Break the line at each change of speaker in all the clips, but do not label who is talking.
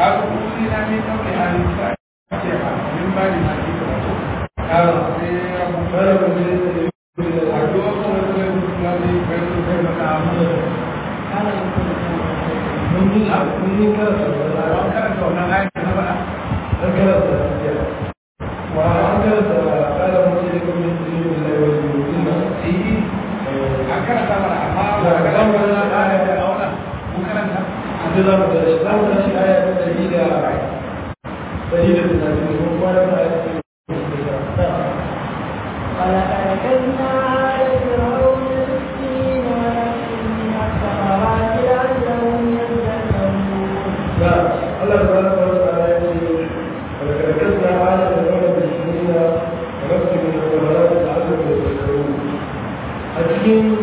kaga kuri na ne kawai an sa ce a min ba ni na ji ba to kaga sai rabu
Bara mu je da yi da
a duwa ko wani wani na ne bai su bai maka amma
mun yi mun yi karanta
a
da
wani karanta wannan ayyuka na faɗa
an karanta da wa an karanta kala mu je da kuma yi da yi wa yi na
eh a karanta mana amma ba ga nan wani na aya da auna mun karanta
a ce za mu da shi za mu da shi aya ta ɗari da ɗari da talatin da kuma kwana da aya ta
ولأرسلنا على فرعون السكين ونفس من الثمرات لعلهم يذكرون
لا الله سبحانه وتعالى يقول ولكركزنا على الأمر بالسنين ونفس من الثمرات لعلهم يتذكرون أتكين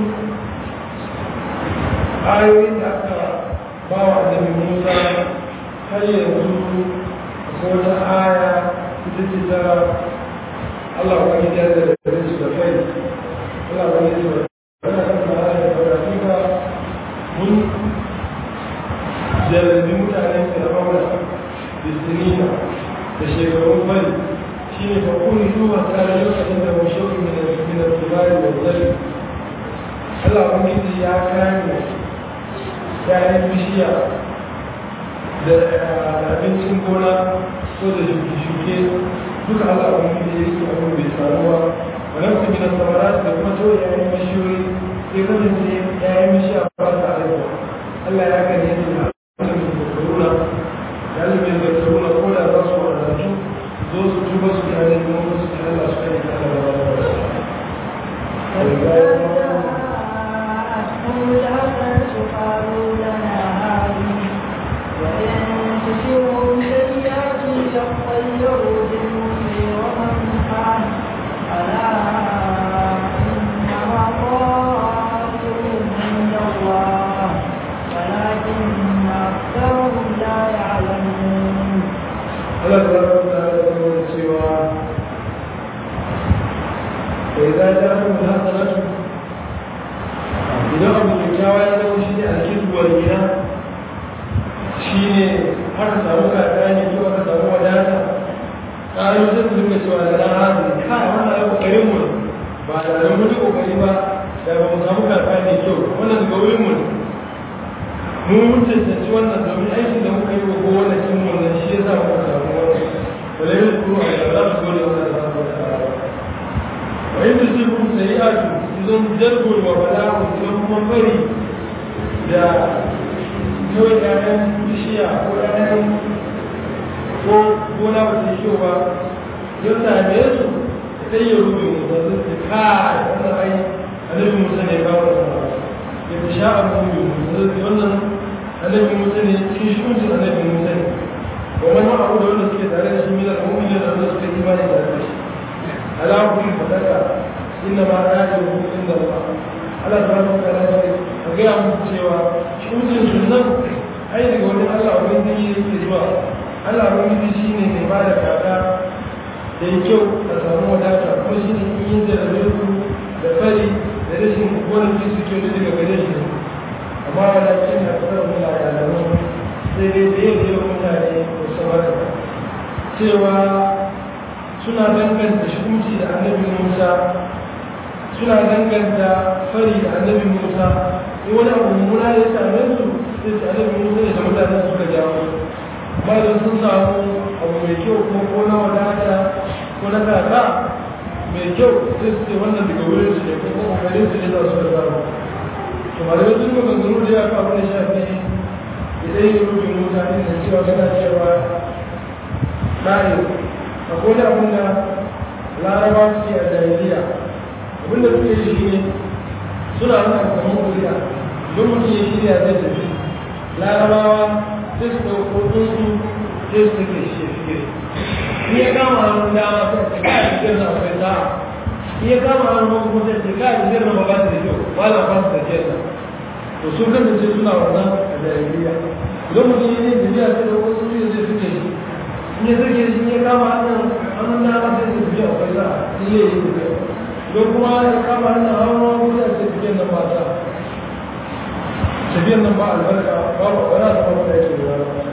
آيوين حتى باوع النبي موسى هل ينزل أقول آية تتجد الله وكي جاز الرزق الخير الله وكي جاز أنا كنت آية فراتيك من jarabi mutanen fir'auna da sinina da shekarun bari shi ne fa kuni zuwa tare lokacin da mashauki min al-min al-tibari wa zali Allah ubangiji ya kame yayin bishiya da abincin gona ko da shuke-shuke duka Allah ubangiji ya rike abin bai samuwa wa nafsi min al-samarat da kuma to yayin bishiyoyi sai kasance yayin bishiya ba ta haihuwa Allah ya gane su يذكرون لأنهم يذكرون قول الرسول والرسول دوس توبة سبحانه وتعالى سبحانه الله سبحانه وتعالى
فجاءتهم الحسنة قالوا لنا هذه وإن تصبهم سيئة يطيروا بالموسى ومن معه ألا إنما طائرهم عند الله ولكن أكثرهم لا يعلمون
الله سبحانه وتعالى يقول سوى فإذا جاءهم الحسنة idan abu kyakkyawa ya zama shi ne alkizu wal gina shi ne aka samu kaka ne ko aka samu wadata ƙarar sai su dinga cewa da ran hazin kai wannan ai kokarin mu ne ba da ran mun kokari ba da ba mu samu kaka ne kyau wannan daga wurin mu ne mu mun cancanci wannan domin aikin da muka yi wa kowane cin wannan shi ya sa muka samu wannan wala yin kuro a yau za su gode wannan da samu da wa yin da su kun sayi atu idan jargon wa bala'u idan kuma bari da kawai ƴaƴan bishiya ko ƴaƴan ko gona ba ta yi kyau ba ya same su sai ya rufe mu da su ce kai wannan ai annabi musa ne kawo da ya fi sha'a mu wannan annabi musa ne cikin shugaban annabi musa ne wa wani abu da wanda suke tare da shi mina da mu'mini da wanda suke imani tare da shi ala kun fadaka inna ma ra'ayu inda Allah Allah subhanahu wa ta'ala ya ga mu cewa shugaban sunan ai daga wani Allah ubangiji yake zuwa Allah ubangiji shine mai ba da kaka da kyau a samu wadata kuma shine yin da rabu da fari da rashin gonaki suke da daga gare shi amma walakin da kasar mula da alamun sai dai da yin yau mutane da samar cewa suna danganta shukunci da annabi musa suna danganta fari da annabi musa in wani abu mummuna ya same su sai su annabi musa ne da mutane suka jawo amma da sun samu abu mai kyau ko ko na wadata ko na kaka mai kyau sai su ce wannan daga wurin su ne ko kuma kokarin su ne za su da samu to malamai sun ga gangaro da ya kawo da shafi idan yi rubin mutane da cewa suna cewa ɗari akwai da abin da laraba suke a jahiliya abin da suke shi ne suna nuna kamar kuriya don mutum ya shirya zai tafi larabawa sai su ɗauko tsuntsu sai su take shi ya fiye ni ya kama hannun dama sai su kai fitar da akwai sa'a iya kama hannun wasu kuma sai kai da zai rama ba su da kyau ba na ba su da kyau to sun kasance suna wannan a jahiliya idan mutum ya yi tafiya sai da wasu su zai suke shi in ya suke shi ya kama hannun hannun dama sai su fiye akwai sa in ya yi tafiya idan kuma ya kama hannun hannun wasu sai su fiye nan ba sa tafiyan nan ba albarka ba ba wani da kuma da yake da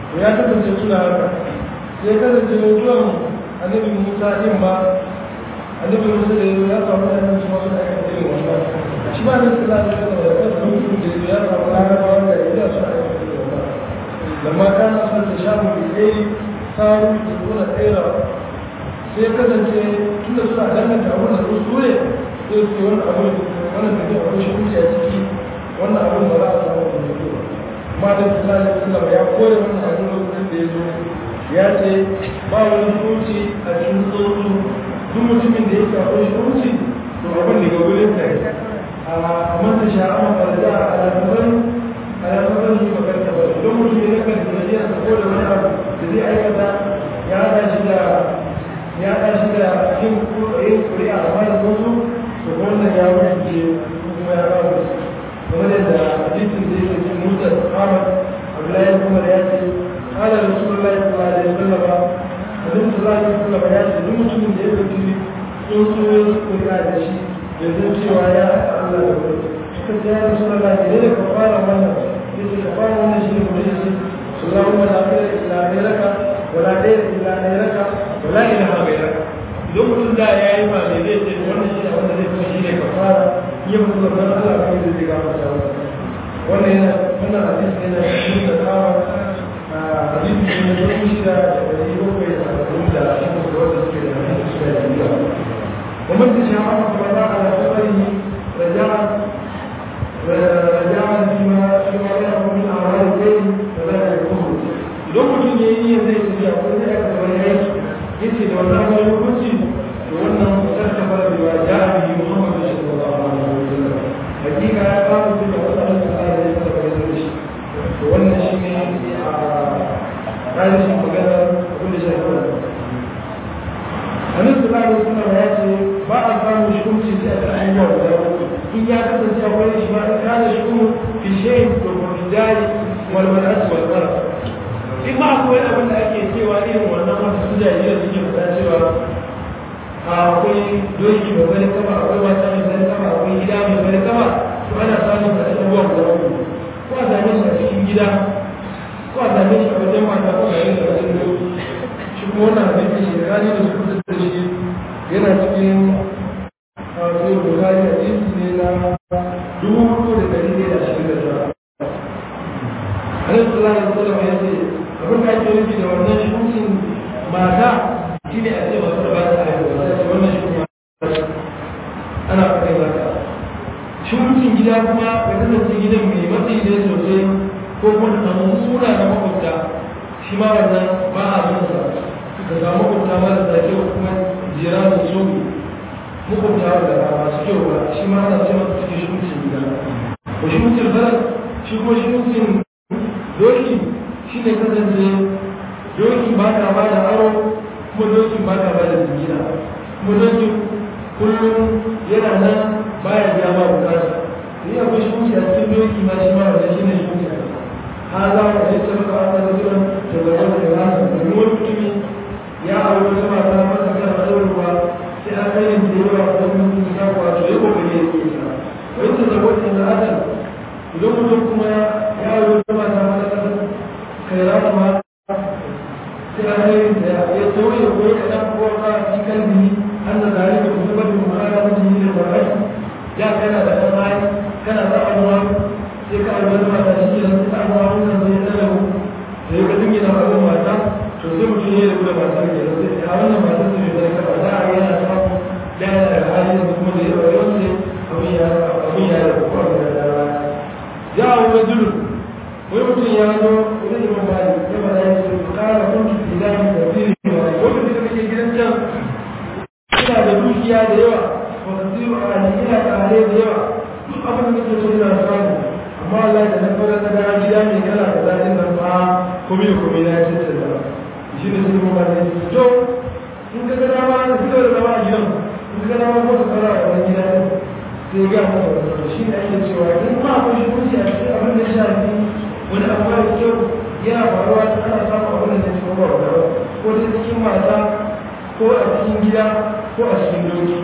to ya kasance suna haka sai kasance zuwan annabi musa din ma annabi musa da ya samu annabi su masu da aka irin wannan shi ma ne sallallahu alaihi wasallam da kansa mutum da ya samu larabawa da ya su aka irin wannan lamma kana sun ta shamu bi dai saru da kuma tsira sai kasance tunda suna danganta abun da su ne sai su wani abu wannan da ke abu shi kuce a ciki wannan abun ba za a samu da mutu ba amma da sallallahu alaihi wasallam ya kore wannan abun lokacin da ya zo ya ce ba wani hukunci a cikin tsoro duk mutumin da ya karɓo shi hukunci to abin daga wurin sa a manta sha'awa ba da a alaƙabar alaƙabar shi makarta ba don mutum ya kan da ya sako da wani abu da zai aikata ya haɗa shi da ya haɗa shi da yin yin kuri'a a mana wasu to wannan ya wuce kuma ya ba su kamar yadda hadisin da yake cikin mutar Ahmad Abdullahi kuma da ya ce قال رسول الله صلى الله عليه وسلم النبي صلى الله عليه وسلم ya ce duk mutumin da ya ɗauki tsuntsu kuri'a da shi ya zai cewa ya haɗa Allah da wani suka ce ya rasu Allah ne da ka fara wannan ya ce ka fara wannan shi ne mu yi shi Allahumma la ilaha illa ghayraka wa la ilaha illa ghayraka wa la ilaha ghayraka idan mutum da ya yi ba ne zai ce wannan shi ne wanda zai kuma shi ne ka fara iya mutum da Allah kai zai ga masa wannan yana wannan hadisi yana cikin da kawo hadisi ne da kuma shi da dari bakwai da arba'in da shi ne da wanda suke da hadisi suka yi biya ومن تشاء فلا على خبره رجاء رجاء فيما فيما له من اعمال الليل فلا يكون idan mutum ya yi zai tafiya ko zai aka zama ya yi yace da wannan wani hukunci da wannan mutar ta fara da ya a biyu muhammadu sallallahu alaihi wa sallam hakika ya kawo su da wasu alaihi wa sallam da suka da shi to wannan shi ne a ƙarshen magana abin da shafi wannan annabi sallallahu alaihi wasallam ya ce ba a samu shukunci sai a kan ayyuka guda uku in ya kasance akwai shi ma in kana shukun fi shay'in wa mujari wal man'at wal qarab in ma akwai abin da ake cewa irin wannan wanda su jahiliya suke fada cewa akwai doki mai bari kama akwai mata mai bari kama akwai gida mai bari kama to ana samun da abubuwa guda uku ko a same shi a cikin gida ko a same shi a wajen mata ko a same shi a wajen doki shi kuma wannan hadisi shi rani da su da shi yana cikin sai bukari a jinsi ne na dubu hudu da dari ne da ashirin da tara alaihi sallallahu alaihi wasallam ya ce abin da ake nufi da wannan shukin mata shi ne a ce masu da ba ta haihuwa sai ce wannan shukin ana faɗin mata shukin gida kuma ya kasance gidan mai matsayi ne sosai ko kuma ta samu suna na makwabta shi ma wannan ba a son sa ka samu makwabta marasa kyau kuma jira da su makwabta da masu kyau ba shi ma ana ce masa cikin shukin gida ko shukin farar shi ko shukin doki shi ne kasance doki ba ka ba da aro kuma doki ba ka ba da jigina kuma doki kullum yana nan baya biya ma bukata ni akwai shuki a cikin doki ma shi ma wanda shi ne shuki ha za mu ne ta maka wata da zuwan da zama da rasa domin wani mutumi ya aure wata mata masa kan aurwa sai an kai yin da yawa ko mutum ya kwato ya kokari ya ke sa wai ta zama wata da adam idan mutum kuma ya aure wata mata masa kan kai rasa ma sai an kai yin da ya sauye ko ya kaɗan ko ka ci kalbi an da zare da kuma bada mu'amala mutum yi da barai ya kana da ɗan hali kana da abuwa sai ka aure wata mata shi ke nan ta abuwa wannan zai tsara mu da ya ga dinga na abuwa mata to sai mutum ya rubuta matar ke sai a wannan matar su ne da ka za a yana samu da yana da hali da kuma da ya rayu sai abin ya abin ya da kuma da da ya aure dulu wani mutum ya zo wani imam mali ya ba ya ce kara kuntu ilahi da fili wa lokacin da kake gidan can ina da dukiya da yawa wa kasiru a ina da hali da yawa duk abin da kake so ina samu amma Allah da na fara ta gara gida mai kala da zaɗin nan ba komi da komi na ya ce da shi ne sun kuma ne to in ka gana ma da fito da zama a gidan in ka gana ma ko ka fara a wani gida ne sai ga masa wani shi ne ake cewa in ma akwai shi kunci a cikin abin da ya shafi wani abu da kyau yana faruwa ta ana samun abin da ya ci ba ko ta cikin mata ko a cikin gida ko a cikin doki.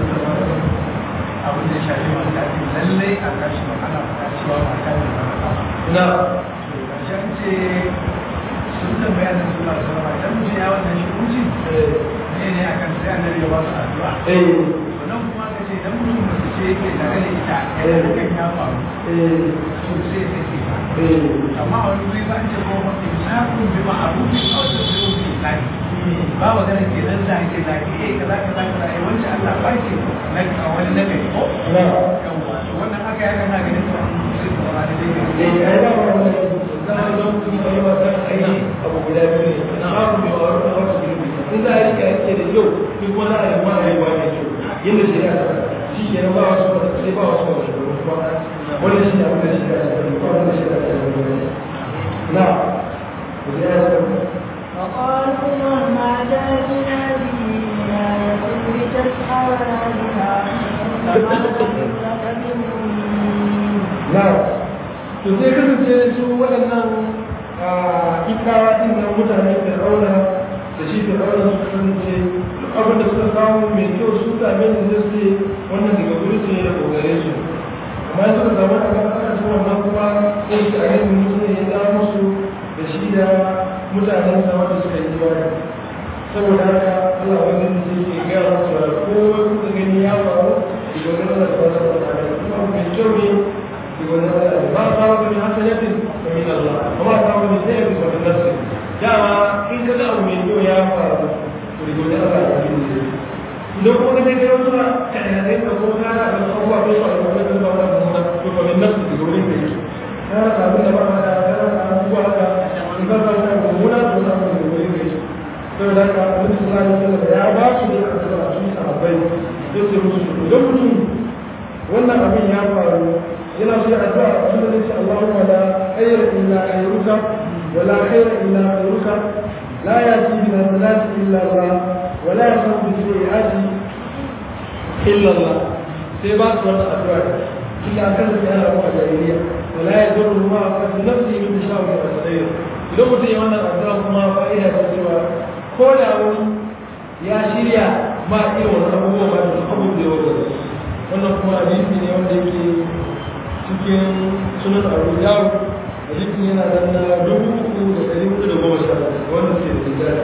abin da shafi mata lallai a kashi ana faɗa cewa mata ne ba
na
Ƙarshen ce sun tambaya da suna sama idan mutum ya wannan shi kunci ne ne akan sai annabi ya ba su addu'a.
eh
Wannan kuma aka ce idan mutum mace ce yake tare da ita ya hakan ya faru
eh
to sai ya sake ta.
eh
amma a wani wuri ba ce ko mafi shafin bi ma'arufin kawai da zai wuce lafi ba wa gana ke nan zage zage eh kaza kaza kaza eh wancan Allah ba ke na a wani nagari ko
na
yawwa to wannan haka ya kana ganin to an sai ko ba da dai
eh ai ba wannan zan zo mutum kai ba san ai abu guda biyu ne na abu mai waro na wasu girbi in za a rika yake da kyau duk wani a yi wani ayi wani kyau yadda shi ya shi ke ba wasu ba sai ba wasu ba kuma wani shi abin da shi ya ce ba wanda shi ya ce na ku ya ce
وقالوا مهما جاءنا به آية لتسحرنا بها فما نحن لك بمؤمنين
na to sai kasance su waɗannan ikawa ɗin nan mutane da rauna da shi da rauna su kasance duk abin da suka samu mai kyau su same da zai ce wannan daga wuri su ne da kogare su amma ya suka samu a kan aka su wannan kuma sai su a yin mutum ne ya za musu da shi da mutanen sa wanda suka yi imani saboda haka Allah wani da sai ke gaya musu da komai kuka gani ya faru daga wani Allah ta wata wata kuma mai kyau ne يقول ما أصابك من حسنة فمن الله وما أصابك من سيئة فمن نفسك دعما إن كذا من يوم يا فارغ ويقول الله لو كنت تجد رسول كان هذين تقول كان الله بيصل ومن الله فمن نفسك يقول لك كان قابل ما هذا كان هو هذا إن كان هذا هنا هنا يقول لك saboda haka abin da sallallahu alaihi wasallam ya ba su da asara su sahabbai sai su musu idan mutum wannan abin ya faru yana so ya addu'a abin da zai Allahumma la khayra illa khayruka wa la khayra illa khayruka la yati bi hasanati illa Allah wa la yasbu bi sayyiati illa Allah sai ba su wannan addu'a illa kan da yana ba jahiliya wa la yadurru ma fi nafsi min shawi wa sayyi idan mutum ya wannan addu'a kuma fa'ida ta cewa ko da wani ya shirya ma irin wani abubuwa ma da abubuwa da yawa wannan kuma hadisi ne wanda yake cikin sunan abu dawo hadisin yana nan na dubu uku da ɗari hudu da goma sha wanda ke da tijjara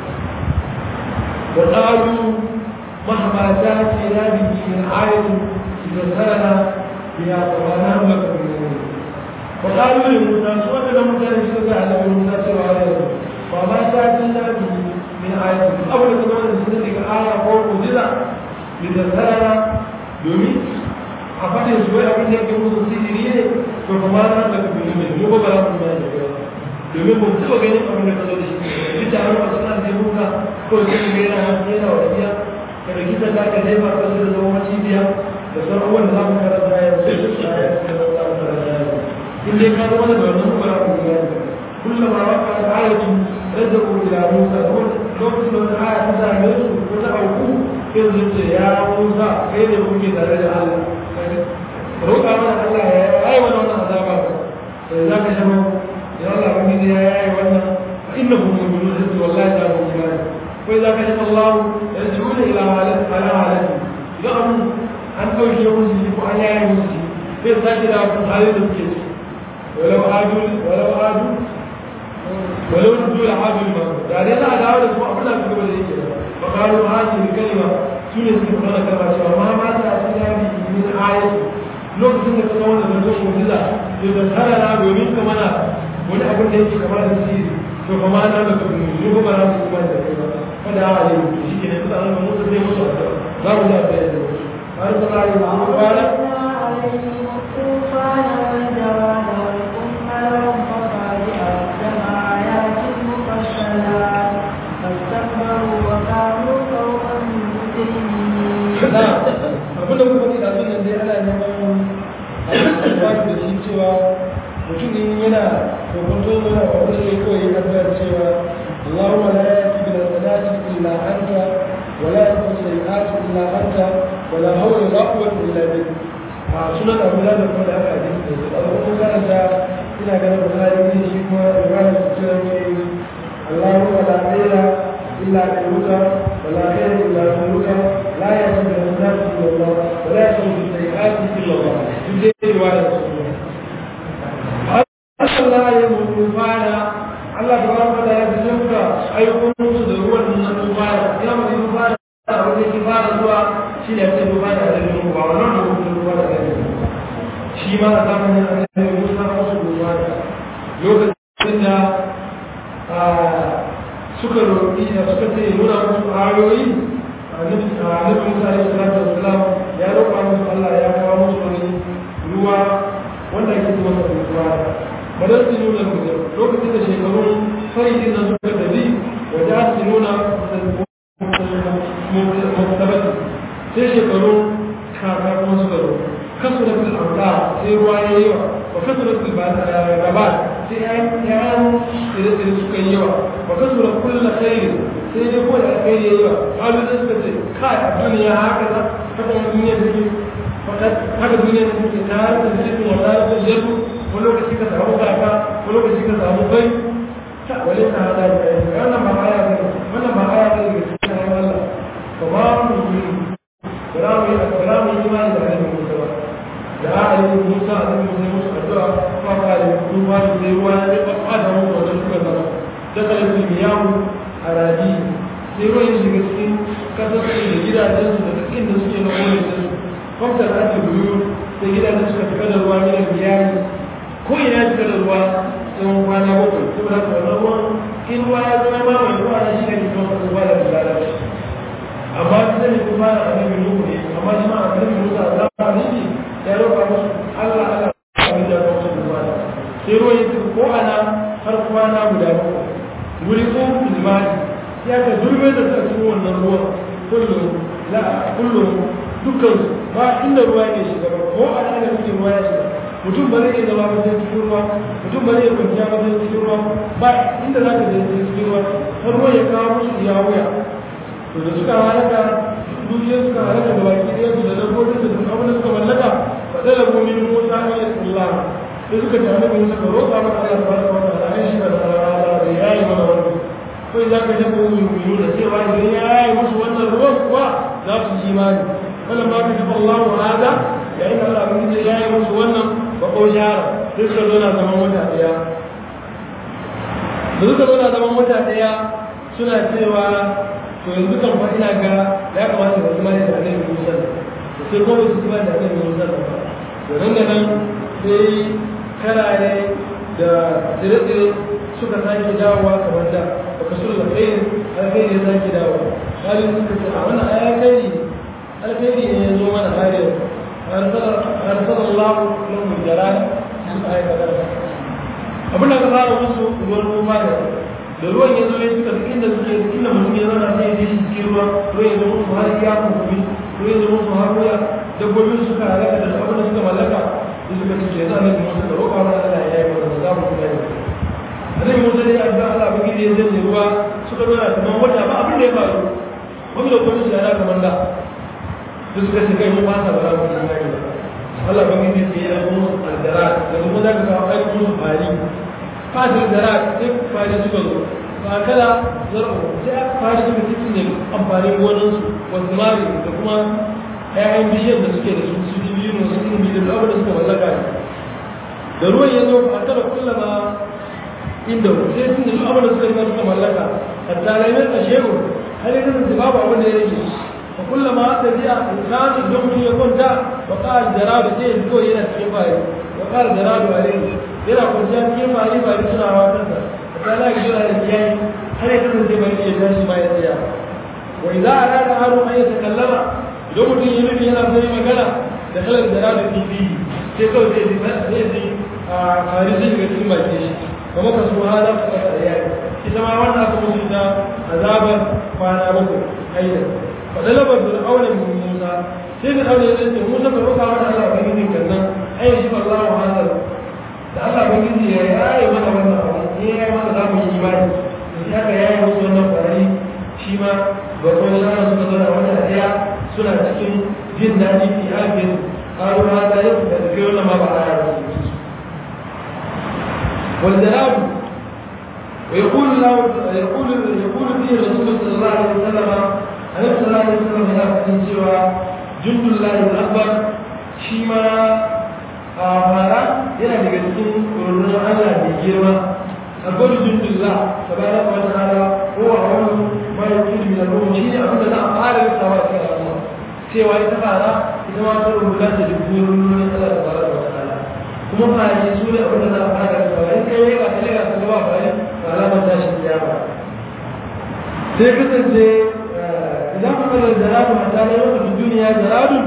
wa ƙalu mahama ta ce na biki min ayatu da sarana biya tsamana maka bin wa ƙalu ne musa su waɗanda mutane suka ga alamun musa cewa ne ba ma ta ce na biki min ayatu abu da kuma da suka daga aya ko mujiza da sarana domin a faɗin su wai abin da yake musu sihiri ne to kuma na da kuma mai mu ba za mu ba da yawa domin ba mu taɓa ganin abin da ka zo da shi duk da har wasu nan zai muka ko sai mu yana hannu yana wasiya ka da kisa da ka jefa ka da zama macibiya da sauran wanda za mu karanta ya sai su sa ya sai za mu karanta ya in dai ka zama da wannan ba za mu ga kullum ma waka da ayatu rajau ila musa lokacin da wani aya ta same su ko ta auku sai su ce ya musa kai ne kuke tare da Allah roƙa mana Allah ya yi mana wannan azaba sai za ka shama ya Allah wani ne ya yi wannan fa inna hum yu'minuna sai wallahi za mu imani ko za ka shama Allah ya jiuna ila halat ala halati idan an an kauce musu shi ko an yaye musu shi sai sake da wasu halin da suke ci walau adu walau adu walau rudu da adu ma da dai za a dawo da kuma abin da suka bada yake fa qalu hadhihi kalima sune suke fara kama cewa ma ma ta tsaya bi min ayati lokacin da ka kawo da zato mu'jiza to da tsara na domin ka mana wani abin da yake kamar da sirri to kuma na da ka mu ko ba za mu kuma da kai ba kada a yi shi ke ne kusa an mu sai musu za mu da ta yi har ta la yi mu fara
عليهم الطوفان والجواد والقمل والضفادع والدم آيات مفصلات فاستكبروا وكانوا قوما مجرمين
na abin da kuma da nan dai ana neman alfahari da shi cewa mutum in yana kokonto yana wani ne kawai ya kasar cewa Allahumma la yati bil hasanati illa anta wa la yati bil sayyiati illa anta wa la hawla wa la quwwata illa bik a sunan Abu Dawud da kuma da aka hadisi da su Allah kuma karanta ina ganin Bukhari ne shi kuma Ibrahim da cewa ne Allahumma la ilaha illa anta wa la khayra illa anta لا يجب الناس الا الله ولا يجب السيئات الا الله تجد روايه arsala alayhim tufana Allah tabaraka wa ta'ala ya tsamka ayyukan musu da ruwan nan tufana ya mu tufana a wajen ki fara zuwa shi ne sai tufana da ruwan ba wannan da ruwan tufana da shi ma a zamanin annabi Musa musu tufana lokacin da suka roƙi da suka ce nuna musu ayoyi annabi Musa alaihi salatu wassalam ya roƙa musu Allah ya kawo musu wani ruwa wanda ake kuma sa ruwa badar su nuna musu lokacin da shekarun faridin nan suka tafi waje su nuna muktabati sai shekarun kaka kuma suka zo kasuratul amda sai ruwa ya yi wa wa kasuratul rabat sai ya tsire-tsire suka yi yawa wa kasura kulla khairin sai dai ko da alkhairi ya yi wa kalu da suka ce kai a duniya haka za haka wani duniya take haka duniya take ta harkar jirgin wata harkar jirgu wani lokaci ka samu kaka wani lokaci ka samu bai ta wale ta hada da kai wannan ba aya ne wannan ba aya ne ga cikin ayyukan Allah ba ba mu yi ba mu yi ba mu yi imani da ayyukan Musa ba da ayyukan Musa a cikin Musa musu addu'a kuma ba da ruwa da sai ruwa ya ba ba da mu wanda suka zama da kalmi miyawu a raji sai ruwan ya shiga cikin kasar da gidajen su da cikin da suke na wani da su kwamtar da ake biyu sai gidajen suka fita da ruwa ne biyari ko ina ya fita da ruwa tsawon kwana bakwai saboda haka wannan ruwan in ruwa ya zama ma mai ruwa na shi ne ke kuma ruwa da bilala amma su zai kuma na annabi nuhu ne amma shi ma annabi musa a zamanin shi ya roƙa musu allah allah abin da musu ruwa sai ruwan ya ko ana har kwana guda bakwai wuri ko ilmani ya ka zurbe da sa cikin wannan ruwan kullum la kullum dukkan ba inda ruwa ne shiga ba ko a da kuke ruwa ya shiga mutum ba zai iya zama ba sai cikin ruwa mutum ba zai iya kwanciya ba sai cikin ruwa ba inda za ka je sai cikin ruwa har ruwa ya kawo musu iya wuya to da suka halaka dukiyar suka halaka da baki ɗaya su da dabbobin da duk abin da suka mallaka fa dala mu'min Musa wa Allah sai suka ce annabi Musa ka roƙa maka Allah subhanahu wa ta'ala ai shi da Allah da yayi mana wannan ko idan ka shafa mu'minu da cewa idan yayi musu wannan ruwan kuwa za su ji imani wannan ma ka shafa Allah hada yayin da Allah mun ce yayi musu wannan ba ko shara sai suka zo na zaman wata daya da suka zo na zaman wata daya suna cewa to yanzu kan fa ina ga ya kamata da imani da Annabi Musa sai ko su imani da Annabi Musa ba to nan da nan sai karare da dire-dire suka sake dawowa kamar da baka so da kai alkhairi ya sake dawowa halin suka ce a wannan ayakai alkhairi ne ya zo mana har yau arsala Allah lahum jaran suka aikata abin da ka fara musu ruwan noma da da ruwan ya zo ya suka duk inda suke inda mutum ya zauna sai ya je shi cikin ruwa ruwan ya zo musu har ya kuma ruwan ya zo musu har wuya dabbobin suka halaka da abin da suka mallaka da suka ce yanzu annabi Musa da roƙa mana Allah ya yi mana za mu kuma yi annabi Musa dai addu'a Allah ba gidi ya zai ruwa suka zauna kamar wata ba abin da ya faru wani da kuma shi ana kamar da da suka ce kai mu ba sa bara mu yi mai Allah ba gidi sai ya zo aldara da kuma za ka kawo aiki musu fari fatar dara sai fari suka zo ba kala zarko sai fari suka cikin ne amfanin gonansu wasu mari da kuma ‘ya'yan bishiyar da suke da su su biyu ne su ilimi da abu da suka mallaka ne da ruwan ya zo a tara kullama inda sai sun da duk abu da suka yi suka mallaka hatta laimar a shehu har yi kasance babu abin da ya rage a kullama ta biya insani don mutum ya kwanta wa ƙara jarabu sai ya fito yana cikin fari wa ƙara jarabu a rai yana kwanciya cikin fari fari suna hawa kansa hatta la ya jira da kiyaye har ya kasance bari ya tashi ma ya tsaya wa idza arada haru an yatakallama idan mutum yi nufi yana so yi magana da kalar da rada fifi sai kawai zai ji zai ji a fari zai shiga cikin baki shi kuma ka so hada ka kasa da yari ita ma wannan aka musu ta azabar kwana bakwai aida fadalabar da aure musa sai da aure zai ce musa ka roƙa mana Allah ba gidi kan nan ai shi ba Allah wa hada da Allah ba gidi ya yi mana wannan abu ne ya yi mana za mu yi imani da aka yayi musu wannan fari shi ma ba ko shara suka zo da wannan daya suna cikin jin daɗi fi hafin ƙaru ma ta yi da tafi wani ma ba a yara su والجلال ويقول له يقول يقول فيه الرسول صلى الله عليه وسلم عليه صلى الله عليه وسلم هنا في سوى جند الله الأكبر شيما a fara yana daga cikin rundunar Allah mai girma a gudu jindullah tabaraka wa ta'ala ko a wani mai kudi min al-ruh shi ne abin da za a fara lissawa a cikin al'umma cewa ita fara ita ma ta rubuta ta dubburin rundunar Allah tabaraka wa ta'ala kuma fara su ne abin da za a fara lissawa in kai ya ka lega ka gaba fara ba alamar tashin kiyama sai kasance idan ka kalla jaradu a tare yau da duniya jaradu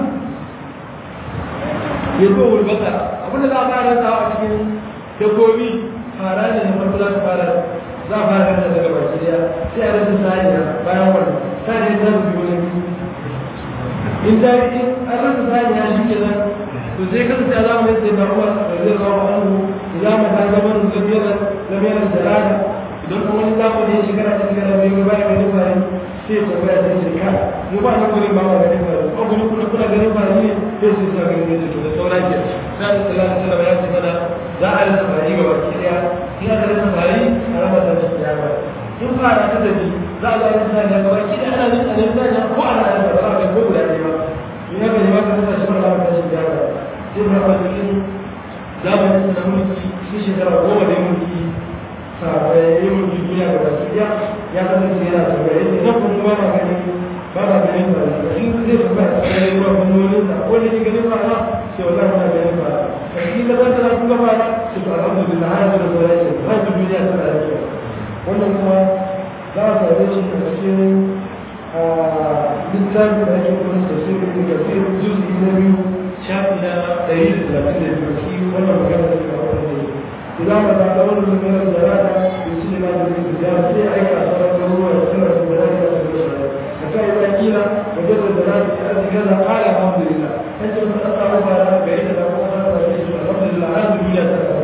ya zo wulbata abin da za a fara lissawa a cikin dabbobi fara ne na farko za ta fara za a fara rasa daga baki daya sai a rasa saniya bayan wannan saniya ta zubi wani biyu in ta yi an rasa saniya shi ke nan to sai kasance a zamanin sai na umar da zai zama hannu idan ma ta zama da zabiyar lamirar jarada idan kuma wani zamani ya shekara ta shekara biyu bayan ganin fari sai ya tambaya ta ce ka mu ba nan gurin ba ma ganin fari ko gurin kuna kuna ganin fari ne sai su sa ganin ne to da saura ke sai da sallallahu alaihi wasallam ya ce mana za a rasa fari ga baki daya in aka rasa fari a raba ta shi ya ba in fara ta tafi za a ga rasa fari ga baki daya ana nan ana nan ko ana rasa ba za a ga ko guda ɗaya ba in aka yi maka rasa shi ba za a ta shi ya ba sai ba ba cikin zamanin da mulki shi shekara goma da mulki sabai yi mulki duniya ga baki daya ya kasance yana tambaya ne na kuma ba ma ganin ba ma ganin ba in zai tambaya a cikin ruwa fannonin sa ko ne ganin ba na sai wallahi ba ganin ba kashi da zan tana kuma ba su to alhamdulillah har da sauran shi har da duniya tana da kyau wannan kuma za a same shi a cikin littafin da ake kuma tafsirin da sai juzi na biyu shafi na ɗari da talatin da biyu shi wannan magana da suka wani ne إذا ما تعتبر من الجلالة يسلم هذا الإنسان في أي أثر هو يسلم في ذلك حتى إذا قيل وجد الجلالة في كذا قال الحمد لله أنت من أطلع على بعيد له الحمد لله هذا الدنيا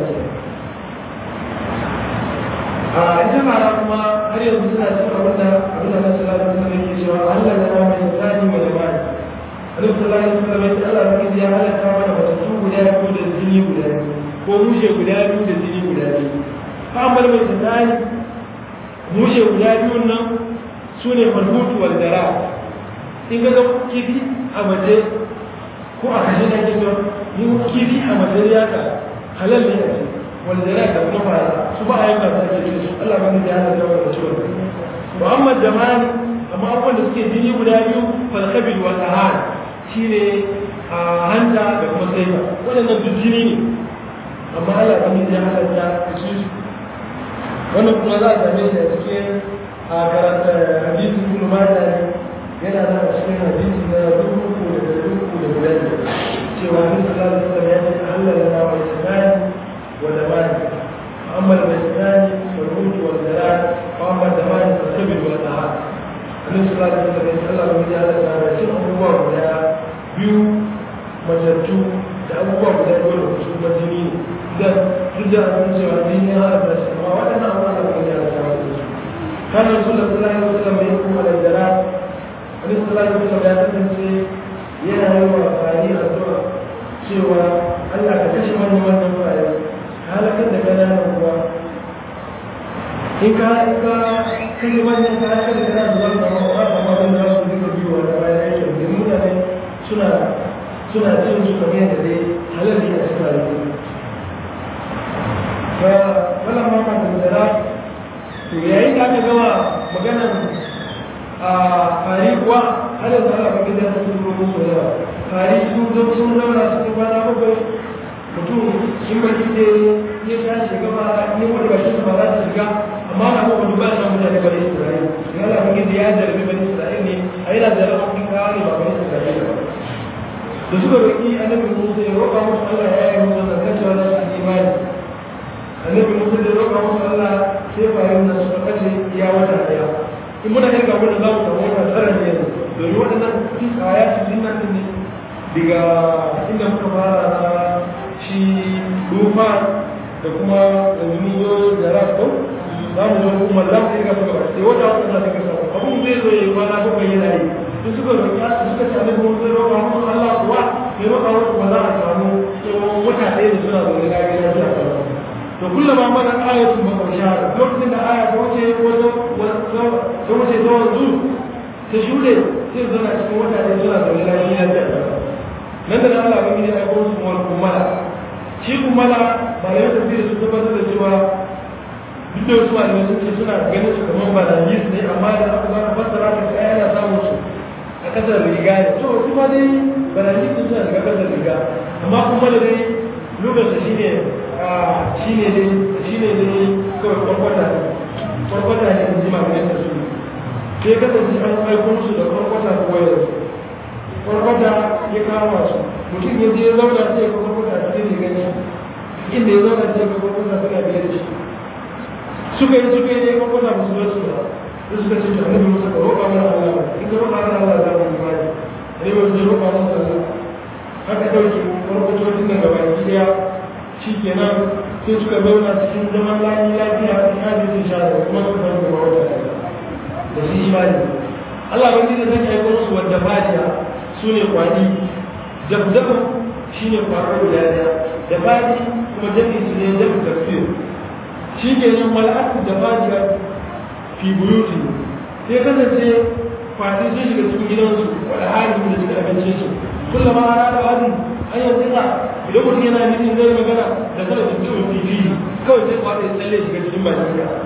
عندما رأى هل يظن سورة ولا أبدا صلى الله عليه وسلم يشوى هل لنا من إنسان وجمال Annabi sallallahu alaihi wasallam ya ce Allah ya ya halatta mana mutum guda biyu da jini guda biyu ko mushe guda biyu da jini guda biyu kamar mai tsari mushe guda biyun nan su ne falhutu wal dara in ga kifi a mace ko a kashe na kifi yin kifi a mace ya ka halal ne a ce wal dara da kuma fara su ba a yi ba ta ke su Allah ba ne ya hana da wani ciwon Muhammad jamani amma abubuwan da suke jini guda biyu falkabil wa tahar shine a hanta da kuma saifa waɗannan duk jini ne amma Allah ba ya halatta su wannan kuma za a same shi a cikin a karanta hadisi ibn Majah yana da a cikin hadisi na dubu uku da dubu da guda cewa Annabi sallallahu alaihi wasallam ya ce Allah lana wa isnani wa damani amma al-isnani wal mulk wal jalal wa amma damani fa sabil wa tahar Annabi sallallahu alaihi wasallam ya ce Allah ya halatta da cin abubuwa guda biyu matattu da abubuwa guda biyu da su kuma jini da duk da an cewa jini ya haɗa da shi amma waɗannan abubuwa da kuma ya haɗa da su kan rasu da sallallahu alaihi wasallam ya kuma da jara wani sallallahu alaihi wasallam ya kasance yana yi wa fari addu'a cewa Allah ka kashe manyan wannan fari halakar da ƙananan ruwa in ka in ka kashe manyan ka halakar da ƙananan ruwa ba ma ba ma wanda za su duka biyu wanda bayan aikin da mutane suna suna cin su kamar yadda dai halal ne a cikin rayuwa fa wannan ma kan da to yayin da aka gama maganar a fari kuwa har yanzu Allah ba gidan su zo musu yawa fari su zo sun zauna cikin kwana bakwai mutum in ba kike ya tashi gaba ne wani ba shi ba za ta shiga amma na kuma duba na mutane bane Isra'ila in Allah ba gidan ya jarabi bane Isra'ila ne a yana jarabi kun kawo ne ba bane Isra'ila ba da suka roƙi annabi Musa ya roƙa musu Allah ya yi musu da kacewa da su imani annabi Musa da roƙa musu Allah sai bayan nan suka kace ya wata daya in muna kirga wannan za mu samu wata tara ne domin waɗannan kaya su jinna ne daga inda muka fara na shi dufa da kuma yanzu mun zo da rasto za mu zo kuma za mu kirga suka ba sai wata wata za ta kasa abun zai zo ya yi kwana bakwai yana yi da suka roƙa suka ce annabi Musa ya roƙa musu Allah kuwa ya roƙa musu ba za a samu tsawon wata ɗaya da suna zaune na gida suna zaune to kullama mana ayatun makausha lokacin da aya ta wuce ta wuce ta wanzu ta shuɗe sai zana cikin wata ɗaya suna zaune na gida da nan da Allah ba gidi aiko su mawar kumala shi kuma na malayan tafsiri sun tabbatar da cewa duk da wasu malamai sun ce suna ganin su kamar balanjis ne amma da aka zama fassara da kai ana samun su a kasar riga ne to su ma dai balanjis sun suna daga kasar riga amma kuma da dai lokacin shi ne shi ne dai shi ne dai kawai kwarkwata kwarkwata ne in ji malayan tafsiri sai kasance an aiko su da kwarkwata ko wayar kwarkwata ya kama su mutum ya je ya zauna sai ya kwarkwata a cikin rigar shi inda ya zauna sai ya kwarkwata suna biye da shi suka yi suka yi ne kuma kuna musu wasu ba da suka ce jami'in da musu ka roƙa mana Allah in ka roƙa mana Allah za mu yi bani ne ba su roƙa mana Allah haka ɗauki farkotocin nan gaba ki ɗaya shi kenan sai suka zauna cikin zaman lafi lafiya in hajji sun sha da kuma suka zama gaba wata da su imani Allah ban da zan aiko musu wadda fadiya su ne kwani jabdabu shi ne kwarar guda ɗaya da fadi kuma jami'in su ne jami'in tafsir shi ke nan mal'atu da fajiya fi buyuti sai kasance fati sun shiga cikin gidansu wadda hali da suka abinci su kullum ma ana da wani an yi tsira idan mutum yana nufin zai magana da kada su ci wani fili kawai sai kwata ya tsalle shiga cikin bakin ka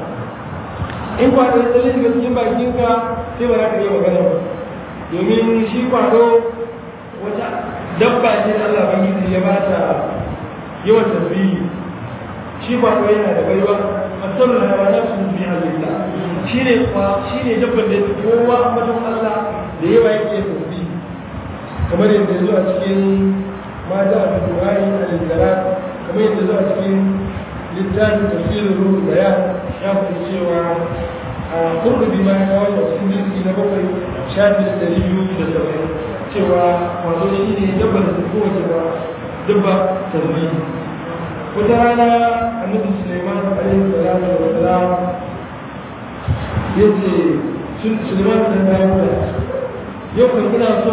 in kwata ya tsalle shiga cikin bakin ka sai ba za ka iya magana ba domin shi kwado wata dabba ce da Allah bangiji ya ba ta yawan tasbihi shi ba ko yana da baiwa asar da hawa na sun fi halitta shi ne shi ne dabban da yake kowa ambaton Allah da yawa yake tasbi kamar yadda ya zo a cikin mata a fituwari a littara kamar yadda zo a cikin littafin tafsirin ruhu da ya ya fi cewa a kurdubi ma ya kawo a cikin jirgi na bakwai shafi da ɗari biyu da saba'in cewa wato shi ne dabban da kowace ba dabba tasbi wata rana annabi suleiman alaihi salatu wa salam yace suleiman da dawo da yau kan ina so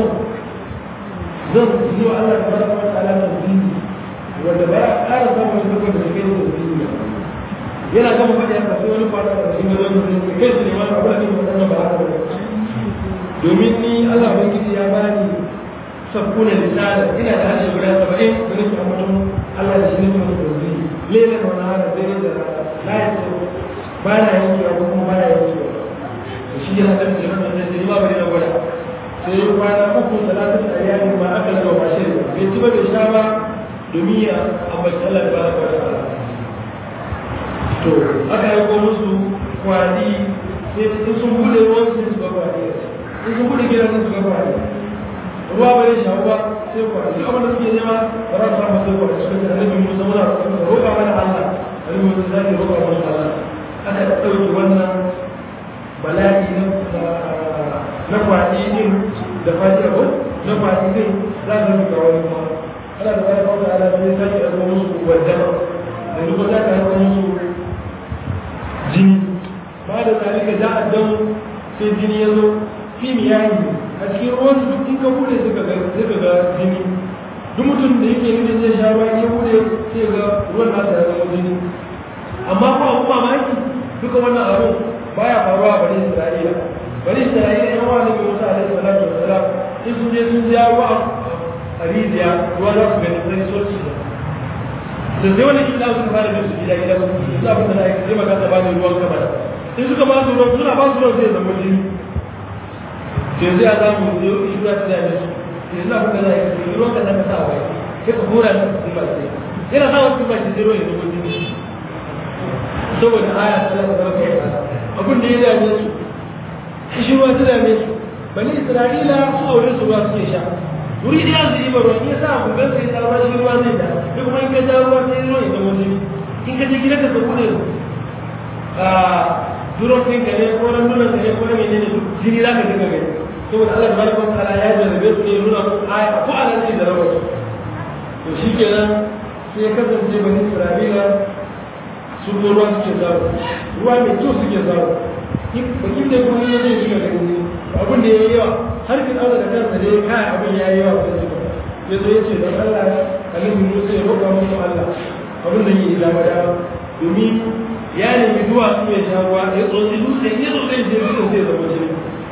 zan yi wa Allah tabaraka wa ta'ala tasbihi wanda ba a ƙara samun shi da kai tasbihi yana gama faɗi haka sai wani fara da shi wajen mutum kai suleiman abu da ne wannan ba haka ba domin ni Allah ubangiji ya bani sabbuna lisana ina da harshe guda saba'in da nake ambaton Allah da shi ne mai tauzi lele da wani hada dare da la ya ce ba na yankewa ko kuma ba na yankewa to shi yana da jiran da zai ba bari na gwada sai ya kwana uku talatin da iyali ma aka laga ba shi bai ci ba bai sha ba domin ya ambaci Allah da baraka wa ta'ala to aka yi ko musu kwadi sai sun bude ruwan su su ga kwadi in sun bude gidan su ga kwadi ruwa bai shawo ba sai kwadi abin da suke nema ba za su samu sai kwadi suka ce annabi Musa muna roƙa mana Allah annabi Musa zai roƙa mana Allah aka ɗauki wannan bala'i na na kwadi din da fadi abu na kwadi din za su rubuta wani kuma ana da wani kawai ala sai sake ɗauko musu wadda da duk wata ta ɗauko musu jini ba da zalika za a dan sai jini ya zo fi miyayi a cikin ruwan duk in ka bude suka ga suka ga jini duk mutum da yake nufin zai sha ruwa ya bude sai ga ruwan nasa ya zama jini amma ko abu mamaki duka wannan abu baya faruwa a bani isra'ila bani isra'ila yan wa nabi musa alaihi salatu wassalam in sun je sun ja ruwa a rijiya ruwa za su gani sai so su da sai wani kila suka fara bin su gida gida su su abin da na yi sai magana ba da ruwan kamar in suka ba su ruwan suna ba su ruwan sai zama jini sai zai a samu da yau shi za su dame su yanzu abin da za a yi ruwan ka zaka sa wai sai ka hura shi cikin baki yana sa wasu baki sai ruwan ya zama jini saboda aya ta zama zama kai abin da ya dame su shi ruwa ta dame su bani isra'ila su aure su ruwa suke sha wuri ɗaya su yi ruwa in ya sa abu gan sai tsarwa shi ruwa zai da duk kuma in ka ja ruwa sai ruwa ya zama jini in ka je gidan ka ka bude a duron ɗin ka ne ko nan duron ka ne ko nan ne duk jini za ka dinga gani saboda Allah da barka ta'ala ya jarrabe su ne nuna musu aya ko Allah ne da rawar to shikenan sai ya kasance bani Isra'ila su ko ruwa suke samu ruwa mai kyau suke samu bakin da kuma ya zai shiga da gani abin da ya yi yawa har kin aure da kansa dai kai abin ya yi yawa sai suka ya zo ya ce don Allah annabi Musa ya roƙa musu Allah abin da yi da dama domin ya nemi zuwa su ya sha ruwa ya tsotsi dutse ya tsotsi ya dutse zai zama jini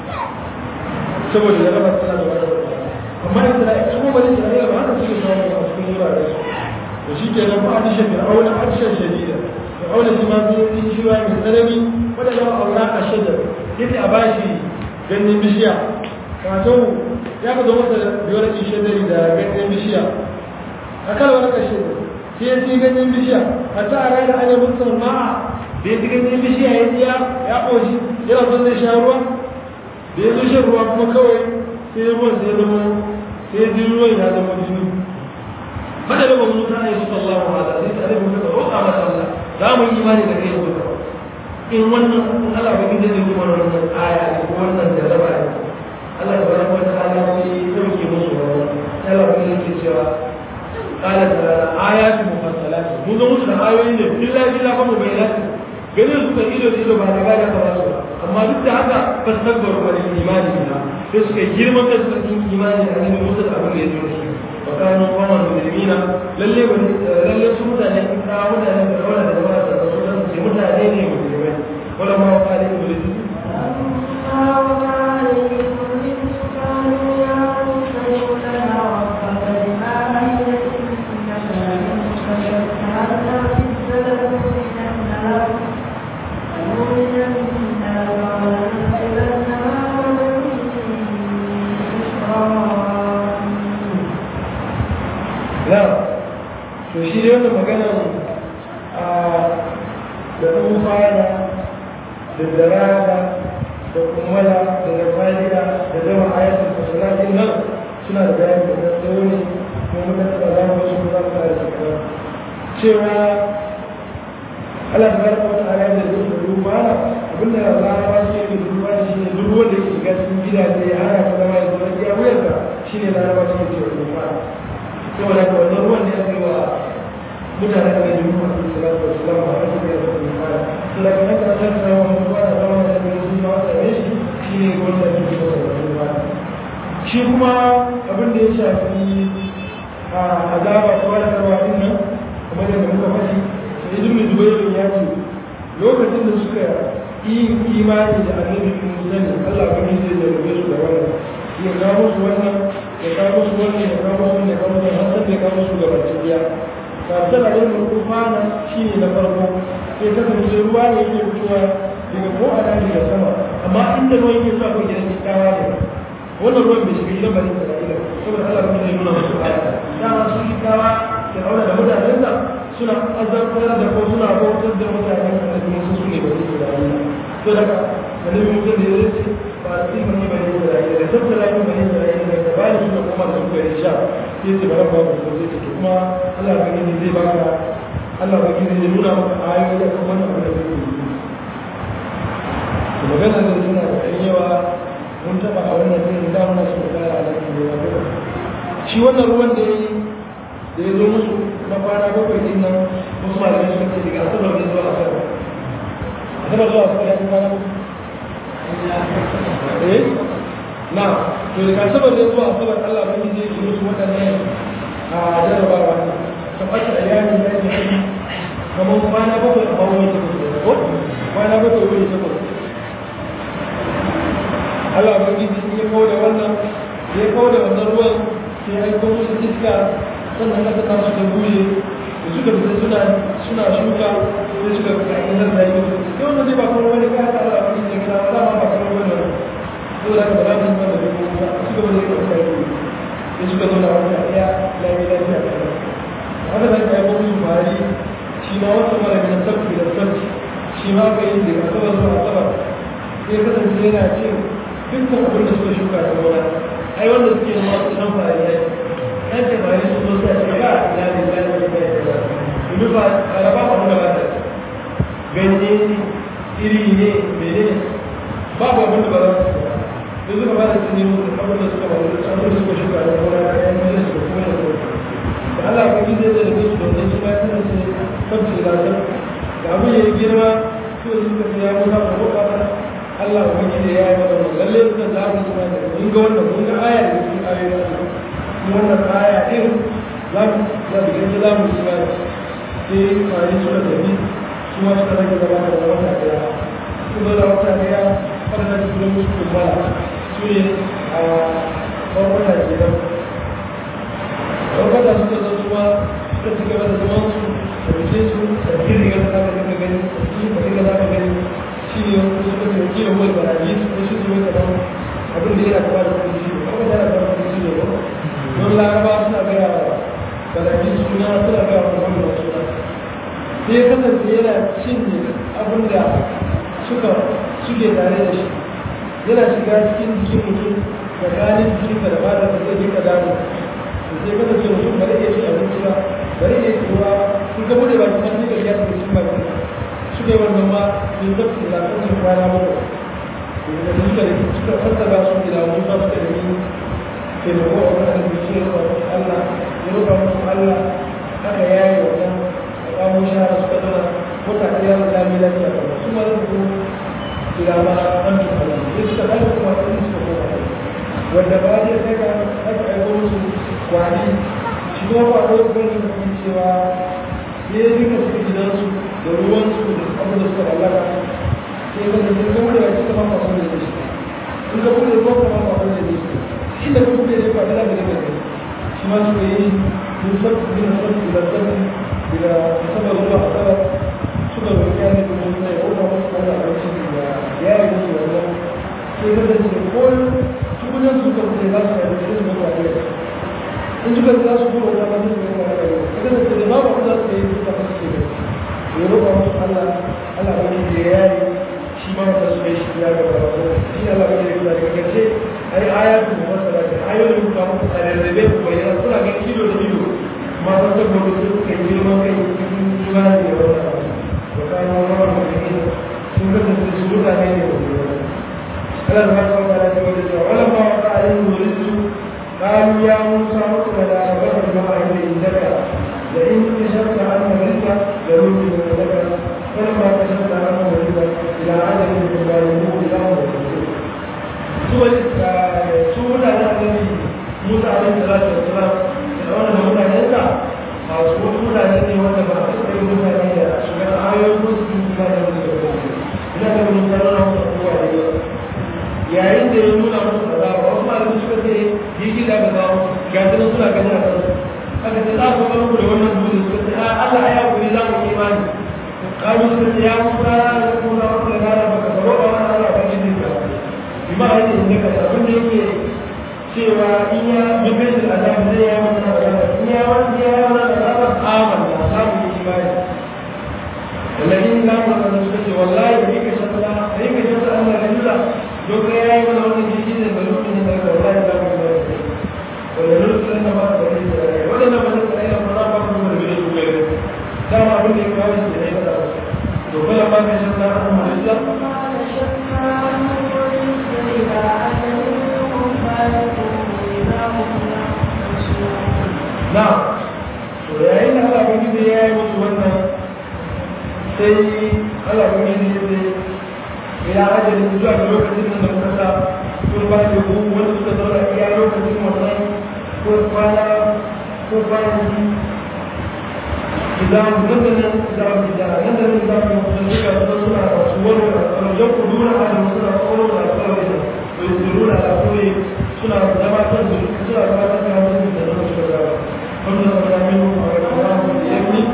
saboda ya raba sana da wani amma Isra'ila su kuma bani Isra'ila ba haka suke samu a cikin wurare su to shi ke nan ba a dishe fir'auna a dishe shadida fir'auna shi ma sai yi shi mai tsanani wanda zama aura a shadar yake a bashi ganyen bishiya wato ya ka zo masa da biyar ki shadari da ganyen bishiya a kan wani kashe sai ya ci ganyen bishiya a ta a ranar ana mutum ma'a da ya ci ganyen bishiya ya tsiya ya ƙoshi yana son zai sha ruwa da ya zo shan ruwa kuma kawai sai ruwan sai ya zama sai ya ji ruwan ya zama jini hada da bamu ta yi sallallahu alaihi wa sallam sai muka roƙa masa Allah za mu yi imani da kai ko in wannan Allah ba gidan da kuma wannan aya ko wannan jaraba ne Allah tabaraka wa ta'ala sai ya dauke musu wannan Allah ba yake cewa qala ta'ala ayatu mufassalat mun ga musu da ayoyi ne billahi billahi kuma bayyana gare su kan ido da ido ba da gada ka wasu amma duk da haka fastabbaru wa imani billah sai suka girman da suka yi imani da annabi Musa da abin da ya zo shi وكانوا قوما مجرمين للي للي سمودا لكن كانوا مدى ولا دماء الرسول سمودا لين مجرمين ولا ما وقع عليهم الرجل
فلما وقع عليهم الرجس قالوا يا موسى ادع لنا ربك بما عهد انك لن كشفنا الزلل من النار قالوا من النار ولندخلن معهم إسرائيل
لا to shi dai wannan magana a da tsufana da zarada da kumala da nafaliya da zama ayatul fasalatin nan suna da bayani da tsawo ne kuma muka taɓa za mu wasu za mu fara shekara cewa Allah ta barka wata ala da zai da duba na abinda larabawa su yake da duba shi ne duk wanda yake shiga cikin gidaje ya hana ta zama ya zama iya wuyarsa shi ne larabawa su yake da duba saboda ka wannan ruwan da ya kai wa mutane da yin ruwan da su lafi wasu lama a cikin da su fara suna ka naka a cikin zama wani ba da zama da su sun ma wata ne shi shi ne wanda ya fi wata wani ba shi kuma abin da ya shafi a azaba ta wani karwa din nan kamar da muka faɗi sai ibn jubair ya ce lokacin da suka yi imani da annabi Musa ne Allah ba ne zai jarrabe su da wannan ya kawo musu wannan ya kawo musu wannan ya kawo musu wannan ya kawo musu wannan har sai ya kawo musu gaba cikiya kafin da yin rufana shi ne na farko sai kasance ruwa ne yake fitowa daga ko a daji da sama amma inda ruwan yake sa kun gidan kyawa ne wannan ruwan bai shiga gidan bani isra'ila saboda Allah kuma zai nuna musu aya dama su kyawa da aure da mutanensa suna azabtar da ko suna bautar da mutanen da kuma su ne bani isra'ila to daga annabi musa da ya ce ba a cikin bani bani isra'ila da tattara yin bani isra'ila da bayan su da kuma da suka yi sha sai ce bara ba ku sai ce kuma Allah ba gini zai baka Allah ba gini zai nuna maka ayoyi da kuma wannan abin da kake yi to magana da suna da ɗan yawa mun taɓa a wannan sai da muna so da a nan da ya shi wannan ruwan da ya yi da ya zo musu na kwana bakwai din nan wasu malamai suka ce daga asabar da zuwa asabar asabar zuwa asabar ya fi kwana bakwai eh na to daga asabar da zuwa asabar Allah ba zai yi musu waɗannan a jarabawa ne ta ɓace a yamin da ake yi kamar kwana bakwai a bawon ta kusa ko kwana bakwai wani ta kusa Allah ba zai ya kawo da wannan ya kawo da wannan ruwan sai ya kawo musu iska sannan aka ta su da bushe da suka fita suna suna shuka sai suka fita a nan da yi sai wannan zai ba kuma wani kaya ta Allah ba zai ya gina ba ma ba kuma wani wani saboda haka ba za su yi wanda bai kuma ba suka bada yi wata yi sai suka zo da wata ɗaya lafiya lafiya da ɗaya haka da ka yi wani su bari shi ma wata mara gina sabbi da sabbi shi ma ka yi daga asabar zuwa asabar sai kasance yana cin dukkan abin da suka shuka da gona ai wanda suke da masu san fari ne ɗan ce fari su zo sai ce ba ina ne ba ne ba ne domin ba karaba abin da ba ta ganye iri ne mene babu abin da ba za su sai suka ba da su nemo da abin da suka faru da abin da suka shuka da gona da yan gida su kuma da kuma da Allah ba zai da rabe su domin su bayan suna ce sabbi da ta da abin ya yi girma su da suka ce ya musa da ko ba Allah ba gida ya yi mata lalle suka za mu suna da mun ga wannan mun ga aya da cikin ayoyin su kuma wannan aya din za mu za mu gani za mu suna da sai fari suka tafi su ma suka rage zama da wata daya su zo da wata daya waɗannan su da musu kumbala su ne a farkon ke nan farkon suka zo kuma suka ci gaba da zaman su da bikin su da bikin rigar da zaka dinga gani su da dinga zaka gani shi ne wani suka ce kila wani barayi su ko shi su wani kaman abin da yana kama da kudi shi ne kuma yana kama da kudi ne ba don laraba suna gaya wa barayi suna suna gaya wa wani da suna sai kasance yana cinye abin da suka suke tare da shi yana shiga cikin jikin mutum da ganin jikin da ba da zai dinga gano to sai kasance mutum ba zai iya cin abinci ba ba zai iya cewa in ka bude baki kan duka ya su cikin baki suka yi wannan ma sun zafi da zafin su kwana mako da suka da suka fassara su gida wani ba suka da ni taimako a wannan biki ya roƙa musu Allah ya roƙa musu Allah haka ya yi wannan kawo shahara suka zama wata ɗaya da lami lafiya ba su ma zai zo gida ma an tuka da su suka ɗaga kuma ɗin suka koma wanda ba zai sai ka aka aiko musu kwani shi kuma ba ko gani da kuma cewa ya yi duka suka gidansu da ruwansu da abin da suka mallaka sai ka zai zama da wacce kama ba sun da shi in ka bude ko kama ba sun da shi inda ka bude ne ba ta da ne shi ma suka yi mun sabbi bin sabbi da sabbi da sabar ruwa a sabar suka roƙi ya ne domin sai ko ba musu wani abinci da ya yi musu wannan sai ka zai ce ko tukunan suka bude za su yi da su mutu a kai in suka za su kuma wata masu su mutu a kai ka zai ce da babu abu za su yi suka masu ce ya roƙa musu Allah Allah wani da ya yi shi ma wata su kai shi ya gaba ba shi Allah wani da ya daga gace ai ayatu da masala da ayoyin da muku a rarrabe ku bayyana suna ga kilo da kilo ma wata gobe su suka yi girman kai cikin imani da wata abu da kayan wani mutum sun kasance su mutane ne da kuma Allah ta kawo ta da wata cewa wala ma wata ayin wurisu قالوا يا موسى اقبل على بشر ما عند عندك لئن كشفت عنه رزقا لنؤمن لك فلما كشفت عنه رزقا الى عدد من الظالمين له su mutane annabi Musa alaihi salatu wassalam da wannan mutanen sa masu wasu mutane ne wanda ba a taɓa yin mutane da shigar ayoyin ko su kuma da musu da kuma ina da mun tsara na wasu abubuwa da yawa yayin da ya nuna musu da zawa wasu malamai suka ce yi gida da zawa ga su nan suna ganin a kansu aka ce za ku ga muku da wannan dutse suka ce a Allah ya kuri za mu imani kalu suka ce ya musa ya kuma wasu da gara baka tsaro ba wani Allah ba shi ne ka bima a yake inda ka abin da yake cewa in ya mafi da azab zai ya masa azab in ya wani ya ya wani azab aman da samu yi imani wallahi na mu da suka ce wallahi da yake shakka da yake shakka Allah da yula don kai yayi wani wannan jiji da balu ne da wallahi da mu da wala nursul na ba da yake wala na ba da kai da fara ba mu da yake ku gare dama abin da ya kawo shi da ya to kala ba ka shakka Allah da na to yayin da Allah ba gidi ya yi musu wannan sai Allah ba gidi ya ce ila ajalin zuwa ga lokacin da muka sa sun ba da ku wanda suka zauna iya lokacin wannan ko kwana ko kwanaki idan nan da nan za mu da nan da nan za mu suka zo suna wasu wani da yau ku dura a da suna tsoro da tsoro da ويسرون على قوله سنة لما تنزل سنة لما تنزل من النور الشجاع قلنا ربنا منهم ورحمناه بيمني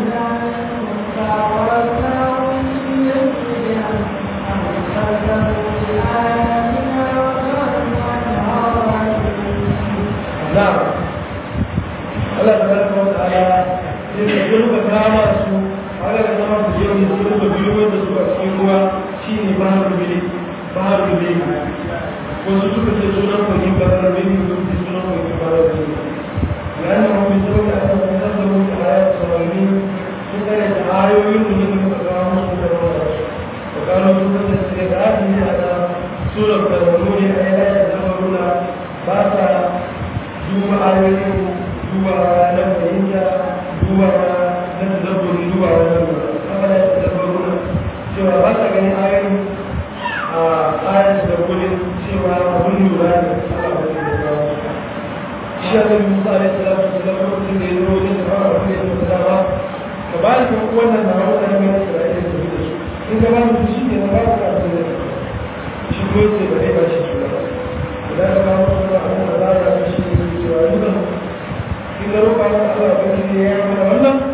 نعم الله تبارك وتعالى يقول كما su ala da zama su je mu su da biyo da su a cikin ruwa shine bahar bili bahar bili wasu suka ce sunan kwagin barar bini sun fi sunan kwagin barar bini yayin da mafi sau da aka fi zan zama da ayat saurari sun kare da ayoyin da suka muka kawo musu da rawa da kano sun kasa su da ake yi a da surar da wani ne a yana da zama runa ba sa duba ayoyin duba na fahimta duba na tadabburi duba na kamar da tadabburuna cewa ba sa ganin ayoyin a ayat da gudun cewa abin lura ne Allah ba da kawo shi ya zai musa alaihi salatu wasallam lokacin da ya zo wajen da fara abin da ya zo dama ka ba ni kuma wannan na hawa da mai Isra'ila da su in ka ba ni shi ne na ba ka abin da shi ko ce ba dai ba shi shi ba da ka ba mu da abin da za ka shi ne cewa duka in da roƙa Allah ba ne ya yi mana wannan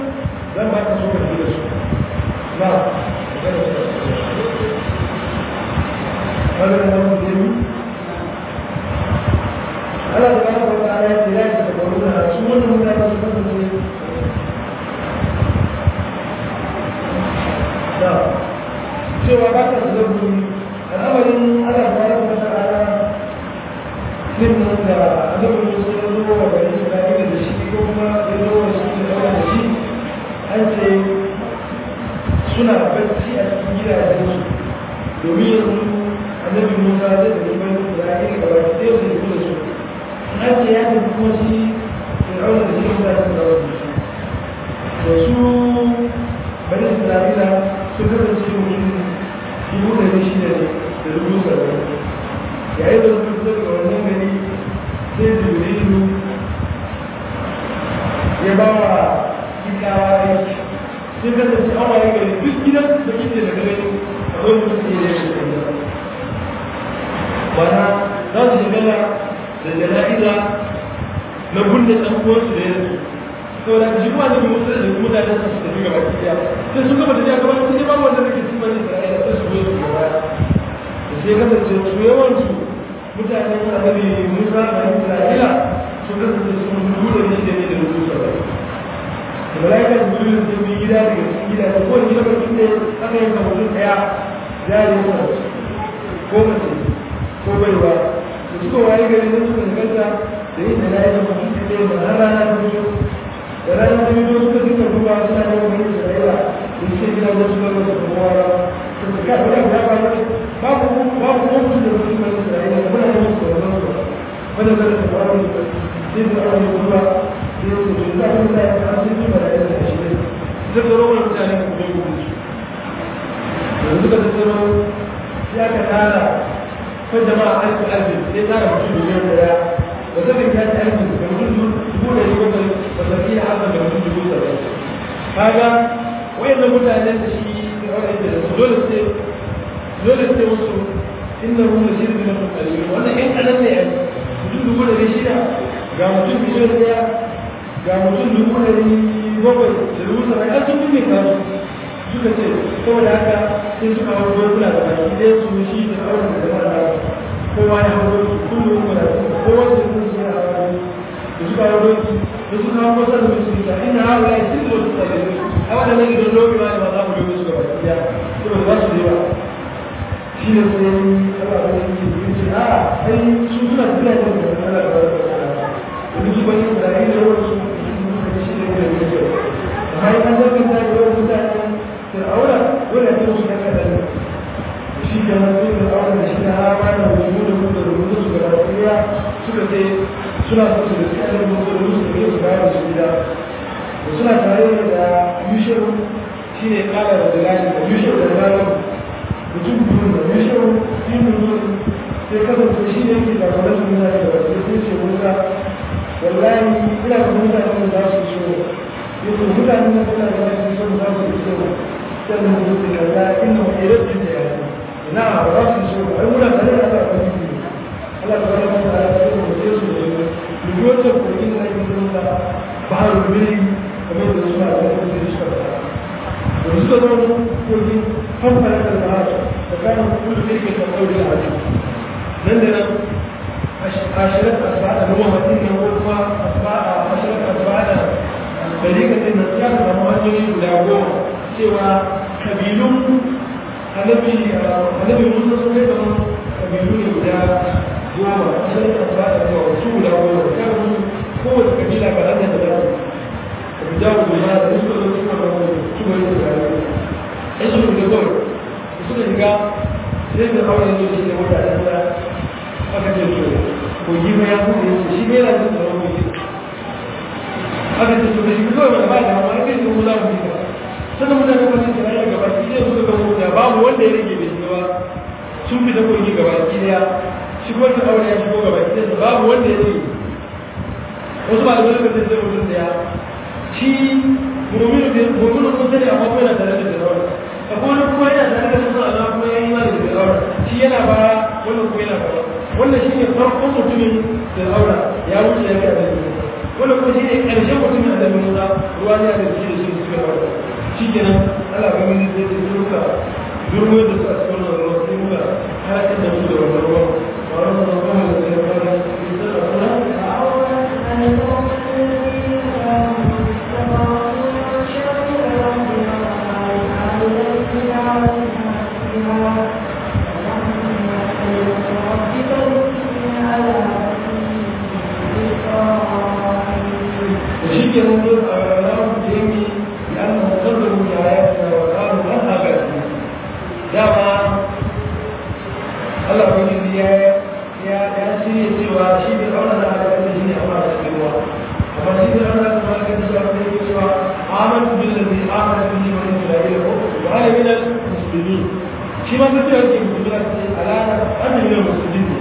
kaga da nan da ni Allah ta bada wata ala ya tsira da dabaru da su wannan mutane su kasance da cewa ba ta da guri al'amarin Allah ta bada wata ala din nan da annabi Musa ya zo wa bani Isra'ila da shi ko kuma ya zo wa shi da da shi an ce suna bacci a cikin gidajensu domin yanzu annabi Musa zai da bani Isra'ila gaba ɗaya su da su an ce ya tafi kuma shi fir'auna da shi mutane da wasu to su bani isra'ila sun kasance mutum dubu da ne shida ne da dubu saba'in yayin da suka fito daga wannan gari sai jibrilu ya ba wa kikawa aiki sun kasance an waye gari duk gidan da kike daga gani akwai mutum da ya yi da wana za su shigala da jana'iza na kunne ɗan uwansu da yanzu to da shi kuma da musu da mutane su su tafi gaba ɗaya sai sun gaba da ya gaba sai ba wanda nake cikin bani Isra'ila sai su zo su gaba da sai kasance su yawan su mutanen annabi Musa da Isra'ila su kasance su dubu da shi da ne da dubu saba'in da malaika su dubu da bi gida daga cikin gida da kowane gida bakin ne aka yanka mutum ɗaya ya yi ko mace ko baiwa da suka waye gari na suka ganta da yin da layi da mutum da ɗaya da har rana ta fito da rana ta fito suka duka duba suna da wani isra'ila da suke gina da suka masa kuma da su ka da ya ba ne babu babu ko mutum da mutum da isra'ila da muna da musu da wannan su wanda da ta fara da sai da an yi duba sai su ji da mun da ya san su ba da ya da shi ne sai da rawar mutane ku da ku da suka tsaro ya ka tara ko jama'a alfu alfu sai tara mutum miliyan daya da zai ya ta alfu da mutum dubu da dubu da wasaki da haka da mutum dubu da bai kaga wayannan mutanen da shi wanda da su dole sai dole sai musu inna hum la shirku min qalil wannan in kadan ne mutum dubu da shida ga mutum miliyan daya ga mutum dubu da bakwai da dubu saba'in an sun ne kasu suka ce saboda haka sai suka hau dokuna da baki ɗaya su shi da auren da jama'a da kowa ya hau doki kullum kuma da kowa su yi su ya hau doki da suka hau doki da suka hau kusa da su ta ina hau ya yi sun wasu tsare a waɗannan gidan doki ma ba za mu doki su ga baki ɗaya saboda ba su da yawa shi ne sai Allah ba yi yi ce a ai su suna suna yin da Allah ba da da duk bani da yi da wasu shi ne da yake har an zaka ta yi wa mutane fir'auna dole ne su daga da shi da nan fir'auna da shi da hawa da wuju da mutu da mutu su ga lafiya suka ce suna so su da tsayar da mutu da mutu da su ga da su gida da suna tare da yushir shi ne kara da dalali da yushir da dalali mutum biyu da yushir yin mutu sai kasance shi ne yake da kwanar su mutane da wasu sai ce musa wallahi ina da mutane da za su so yake mutane da suna da wasu so za su so sannan mutum da ya inna wa irin da ya na ba su so ai muna tare da Allah ba su Allah ta bada mata da su da su su da yoto ko in na yi da ba har biri kamar da suna da su da suka fara da suka zama ko ni kan fara da ba da kan kullu da yake da kauri da hadi nan da nan ashirat asba'a da muhammadin ne ko kuma asba'a ashirat asba'a da dalilin da ya samu hanyoyi guda goma cewa kabilun annabi annabi musa sun kai kamar kabilu ne guda goma sai ka fara da yawa su guda goma da kan musu kowace kabila ga ranar da zai ka bi jawo goma da su da su da su da su da ai su da goma su da shiga sai da aure ne shi da wata da aka ce to ko yi ma ya kuma shi bai da su da wani aka ce to shi kawai ba da ma kai su za mu yi sannan mutane kuma sun tsaya gaba ki zai suka gabo da babu wanda ya rage bai shiga ba sun fita kogi gaba ki daya shi kuma ta aure ya shigo gaba ki daya babu wanda ya rage wasu ba da wani mutum zai mutum daya shi muminu da muminu sun sani amma kuma yana tare da firawar akwai wani kuma yana tare da mutum amma kuma ya yi ma da firawar shi yana ba wannan kuma yana ba wannan shi ne farkon mutumin firawar ya wuce ya kai da wannan kuma shi ne ƙarshen mutumin da musa ruwa ne da shi da shi suka ba shi kenan ala ga mini zai ce duka durmo da su a cikin wannan ruwa sai muka harkar da su da dama Allah ko yi ya ya ya shirye cewa shi bai aure da halakar da shi ne amma da cikin ruwa amma shi bai aure da halakar da shi amma da cewa amantu billazi amana bihi wa isra'ila wa ana min al-muslimin shi ma duk da yake musulmi a cikin alana ana min al-muslimin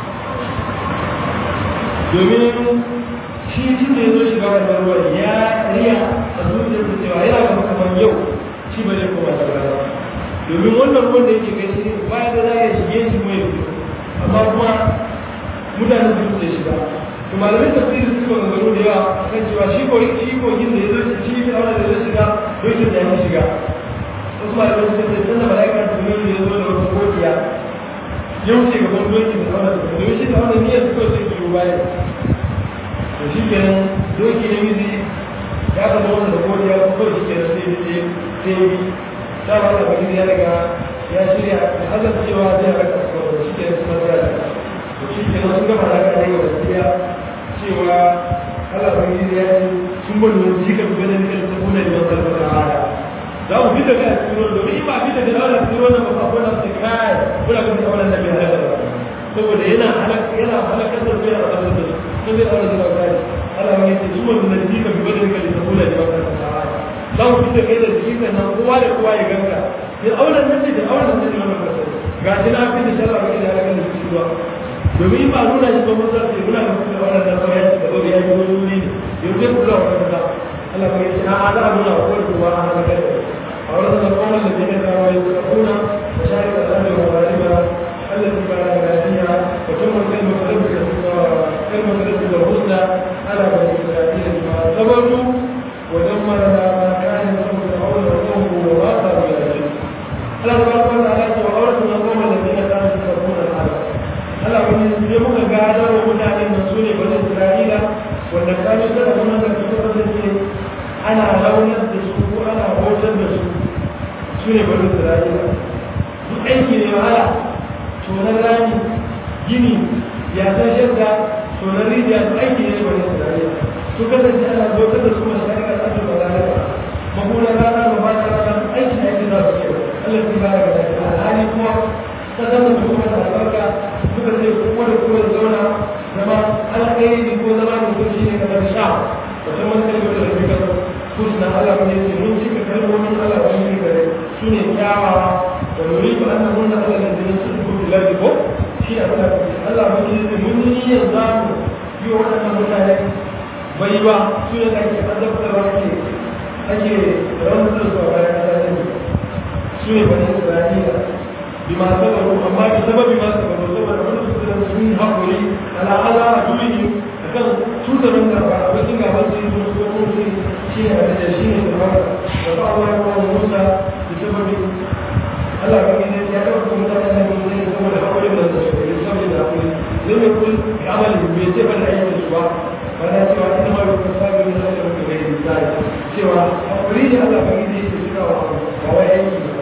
domin shi tun da ya zo shiga wannan ruwan ya riya a zuciyar da cewa yana ga kamar yau shi ba zai koma shiga ba domin wannan ruwan da yake kai shi baya da za a shige shi mai fito amma kuma mutane su da shiga to malamin tafsiri suka maganganu da yawa kan cewa shi ko shi kogin da ya zo shi fi aure da ya shiga lokacin da ya shiga wasu malamin suka ce tunda mala'ikar tunan da ya zo da wata kokiya ya wuce gaban doki da aure da domin shi da aure niyyar suka ce biyu baya to shi kenan doki na mizi ya zama wanda da godiya ko kawai shi kenan sai sai sai yi ta ba da baki ya daga ya shirya da hazar cewa zai raka su shi kenan suna zai da to shi kenan sun gama raka da yau da tsiya cewa Allah ba yi ya ce sun bani wani shi ka fi ganin kan ta kuna da wata da hada za mu fita ga tsiro domin in ba fita da wannan tsiro na ba ko na sai kai kula ga wannan da bai halaka ba saboda yana halaka yana halakar da bai halaka da su sun zai aure da kai Allah ya ce su mun da jika bi bada kai da kula da wannan sahara za mu fita kai da jika nan kowa da kowa ya ganka ya aure nan da aure nan da wannan kasa ga shi na fi da sharra ga da halakar da su ruwa domin ba nuna shi ba mun sai muna da kula wannan da kawai da ba ya yi wani ne yau zai kula wannan da Allah ya ce a ala nuna ko ruwa a halakar da أورثنا القوم الذين كانوا يتقون مشارق الأرض ومغاربها التي باركنا فيها وتم كلمة ربك كلمة ربك الحسنى على بني إسرائيل بما صبروا ودمرنا ما كان يصبر فرعون وقومه وما كانوا يعملون Allah tabaraka wa ta'ala ce wa awratuna qawma alladhina kanu yusarrifuna al-arض Allah wani sai muka gada wa mutanen nan sune bani Isra'ila wanda kanu sarrafa da su kasance ana launar da su ko ana hotar da su su ne bari isra'ila duk aiki ne wahala tonar rami gini ya san shadda tonar rijiya su aiki ne bari isra'ila su kasance ana hotar da su masu shari'a da ake bada da mahunar rana da ba ta rana aiki aiki za su ce Allah fi ba da gaske alhali kuma ta zama da kuma da albarka suka ce kuma da kuma zauna zama alkhairi ko zama da kuma shi ne kamar sha wata man kalmar da rafi kasar husna Allah ne ce mun cika kalmomin Allah wani ne gare su ne kyawawa da nuri ba an nuna Allah da jinin su ko bilaji ko shi ne Allah Allah mun yi ce mun yi niyyar za mu yi wa waɗannan mutane bai ba su ne da ake azabtarwa ake ake rantsar su a bayan ƙasa ne su ne bani Isra'ila bima sabaru amma bi sababi ma sabaru saboda wani su da sun haƙuri ala ala a duniya akan cutar da ba abokin gaban su yi su ko su shi ne da shi ne da ba da ba wa ko Musa da sababi Allah ba ne ya ga kuma da nan ne saboda haƙuri da su ne saboda da haƙuri zai mai kun amali bai ce ba da aikin su ba ba na cewa ina ma ku sabi ne da ku ga misali cewa haƙuri da Allah ba ne yake shiga wa ba wai aiki ba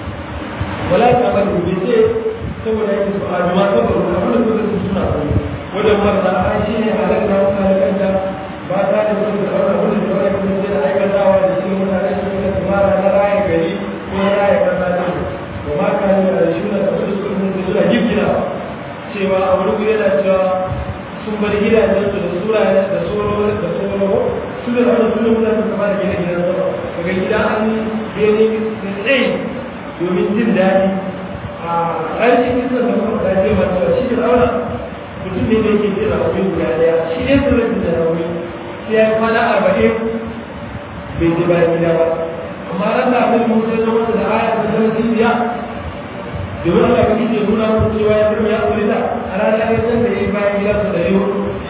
wala ta ba da bai ce saboda aikin su a ma saboda abin da su suna wajen marasa an shi ne halatta halakanta ba ta da su da wani abin da wani kuma sai da aikatawa da shi mutane su da tumara na raya gari ko na raya kasa ne ba ma ka yi da shi da su su da suna gifgina cewa a wani guri yana cewa sun bar gidajen su da sura da soro da soro su da wani su da mutane su fara gina gidan sama daga gida an gani da tsaye domin jin daɗi a ƙarshen kisan da kuma ta ce masu shi da auna mutum ne da yake ce da wani guda daya shi ne su rikin da rauni sai ya kwana arba'in bai je bayan gida ba amma ran da abin mun sai zama da aya da zama jibiya domin Allah ya kike nuna mu cewa ya kuma ya kuli da a ranar ya san da ya yi bayan gida su da yau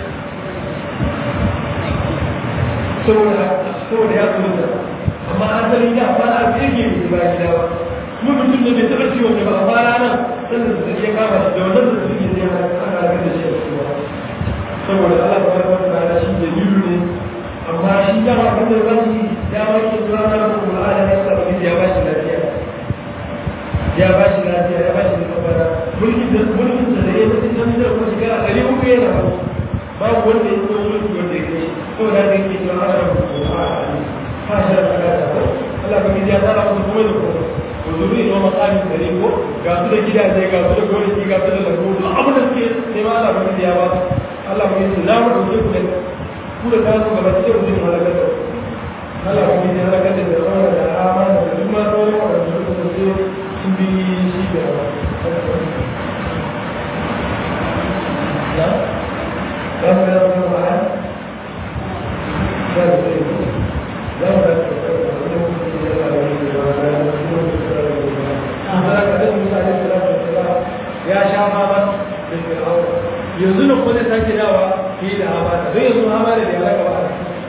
saboda saboda ya kuli da amma asali ya kwana arba'in bai je bayan gida ba kuma mutum da bai taɓa ciwon da ba a fara nan sannan da ya kama shi da wannan da suke zai hana aka da shi a cikin saboda Allah ta barka da ala shi dalilu ne amma shi da ma kan da wani ya ba shi zuwa na kuma ala ya sa wani ya ba shi lafiya ya ba shi lafiya ya ba shi kafara mulki da mulkin da da yake cikin da kuma shiga a gari uku yana ba babu wanda ya so mulki wanda ya kai saboda da yake cewa ana rubutu a ha shi da Allah ba ya tsara musu kuma da kuma to zuru ne ma tsarin da ko ga su da gidaje ga su da gonaki ga su da lambu duk abin da suke sai ma Allah ba ya ba Allah ba ya na mu dauke ku da ku da ta su gaba cikin mutum halakar da Allah ba ya halakar da zama da amana da duk ma sauran waɗanda suka kasance sun bi shi da ya ya mu da wani ma'ana ya da sai ya mu da ya sha fama da fir'aun yanzu nan kuma zai sake dawa fi da hamada don yanzu hamada da ya raka ba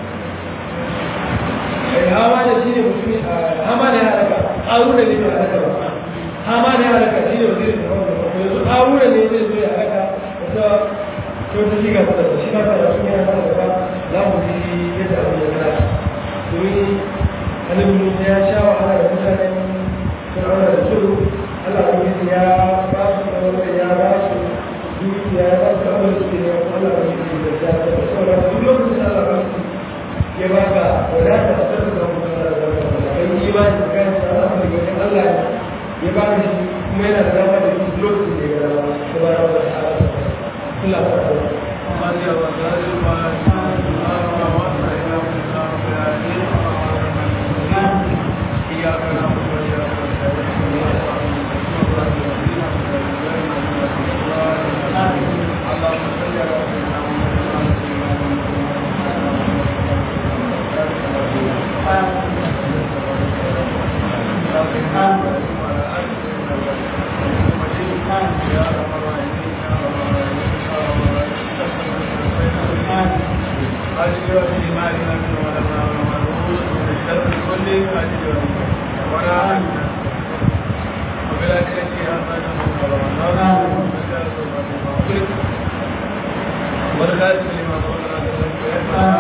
ai hamada shi ne mutum hamada ya raka ƙaruna ne bai raka ba hamada ya raka shi ne wazirin da wanda ba yanzu ƙaruna ne zai zo ya raka wata wata shiga ta da shi na ta yasu ne ya fara gaba za mu ji yadda abin ya kara domin annabi musa ya sha wahala da mutanen fir'auna da su Allah ubangiji ya ba su tsawon ya ba su dukiya ya ba su abin da suke ne Allah ubangiji da ya ba su saboda duk lokacin da Allah ubangiji ya ba ka wadata a sarrafa da mutum da zama kai imani da kan sa Allah ubangiji Allah ya ba shi kuma yana da dama da shi lokacin da ya ga dama da ba da wata ala Allah ba da
إياك نعبد وإياك نستعين اللهم صل على سيدنا أجر في مالنا من ولنا ومعروف من الشر كله أجر ولا أجر وبالآخرة حسنة ورمضان والخاتم لما قلنا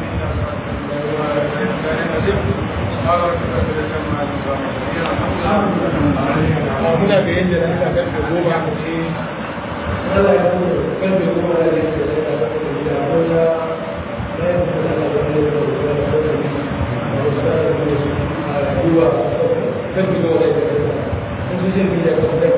muna ga yadda na aka karfe goma mu ce Allah ya kuma karfe goma da yake da ya karfe da ya wanda na yi da Allah da ya karfe da ya karfe da ya karfe da ya karfe da ya karfe da ya karfe da ya karfe da ya karfe da ya karfe